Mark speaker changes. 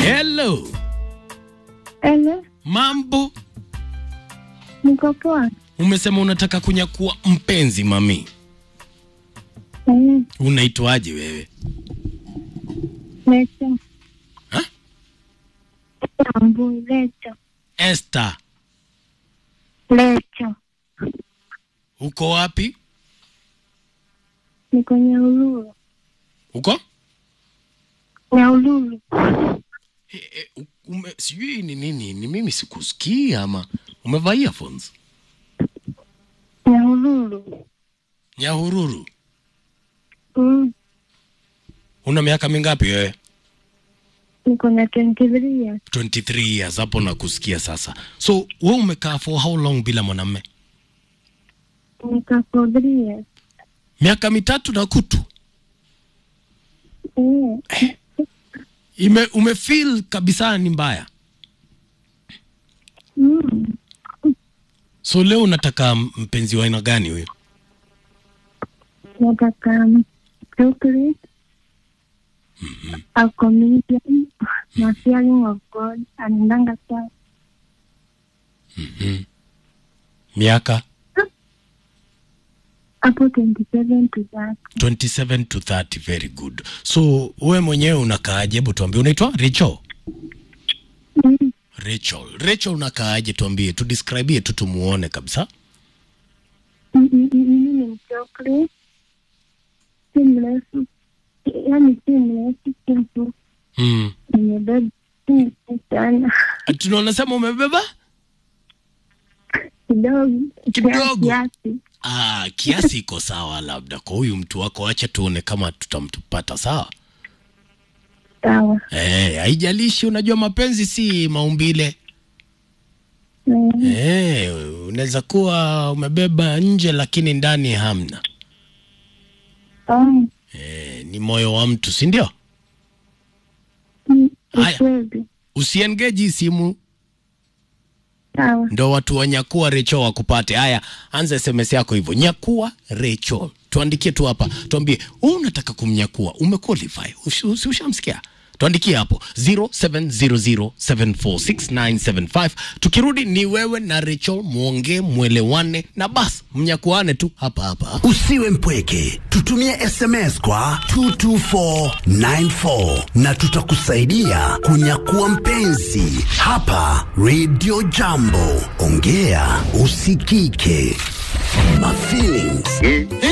Speaker 1: Hello,
Speaker 2: Ele,
Speaker 1: mambo?
Speaker 2: niko poa.
Speaker 1: Umesema unataka kunyakua mpenzi mami.
Speaker 2: Eh,
Speaker 1: Unaitwaje wewe?
Speaker 2: Lecho.
Speaker 1: Ha?
Speaker 2: Ambu, Lecho.
Speaker 1: Esther,
Speaker 2: Lecho.
Speaker 1: uko wapi?
Speaker 2: Niko Nyaululu.
Speaker 1: Uko?
Speaker 2: Nyaululu.
Speaker 1: E, e, u- ume, sijui ni nini, ni mimi sikusikia ama umevaa earphones?
Speaker 2: Nyaululu.
Speaker 1: Nyahururu,
Speaker 2: Mm.
Speaker 1: una miaka mingapi wewe?
Speaker 2: Niko na 23 years.
Speaker 1: 23 years, hapo nakusikia sasa. So wewe umekaa for how long bila mwanamume?
Speaker 2: Niko for 3 years.
Speaker 1: Miaka mitatu na kutu.
Speaker 2: Eh,
Speaker 1: Ime, umefeel kabisa ni mbaya.
Speaker 2: mm.
Speaker 1: So leo unataka mpenzi wa aina gani huyo?
Speaker 2: Nataka chocolate. A comedian. Na fearing of God. Anendanga sawa.
Speaker 1: Miaka
Speaker 2: Hapo 27 to that.
Speaker 1: 27 to 30, very good. So wewe mwenyewe unakaaje? Hebu tuambie, unaitwa Rachel?
Speaker 2: Mm.
Speaker 1: Rachel, Rachel unakaaje? Tuambie, tudescribie tu tumuone kabisa.
Speaker 2: Mm, mm, mm, Mimi ni mchocolate. Si mrefu. Yaani si mrefu, si mfupi.
Speaker 1: Mm.
Speaker 2: nimebeba si sana
Speaker 1: Tuna unasema umebeba
Speaker 2: kidogo
Speaker 1: Kidogo.
Speaker 2: kiasi
Speaker 1: ah, kiasi iko sawa, labda kwa huyu mtu wako, acha tuone kama tutampata sawa.
Speaker 2: sawa
Speaker 1: Eh, haijalishi, unajua mapenzi si maumbile.
Speaker 2: Mm,
Speaker 1: Eh, unaweza kuwa umebeba nje lakini ndani hamna.
Speaker 2: oh,
Speaker 1: Eh, ni moyo wa mtu, si ndio?
Speaker 2: mm,
Speaker 1: Haya.
Speaker 2: ukweli
Speaker 1: Usiengeji simu
Speaker 2: sawa
Speaker 1: ndo watu wa nyakua Rachel wakupate. Haya, anza SMS yako hivyo, nyakua Rachel, tuandikie tu hapa, tuambie wewe unataka kumnyakua, umequalify, Ush- usi- ushamsikia? Tuandikie hapo 0700746975. Tukirudi ni wewe na Rachel muongee, mwelewane na bas mnyakuane tu hapa hapa.
Speaker 3: Usiwe mpweke, tutumie SMS kwa 22494 na tutakusaidia kunyakua mpenzi hapa Radio Jambo. Ongea usikike. Mafeelings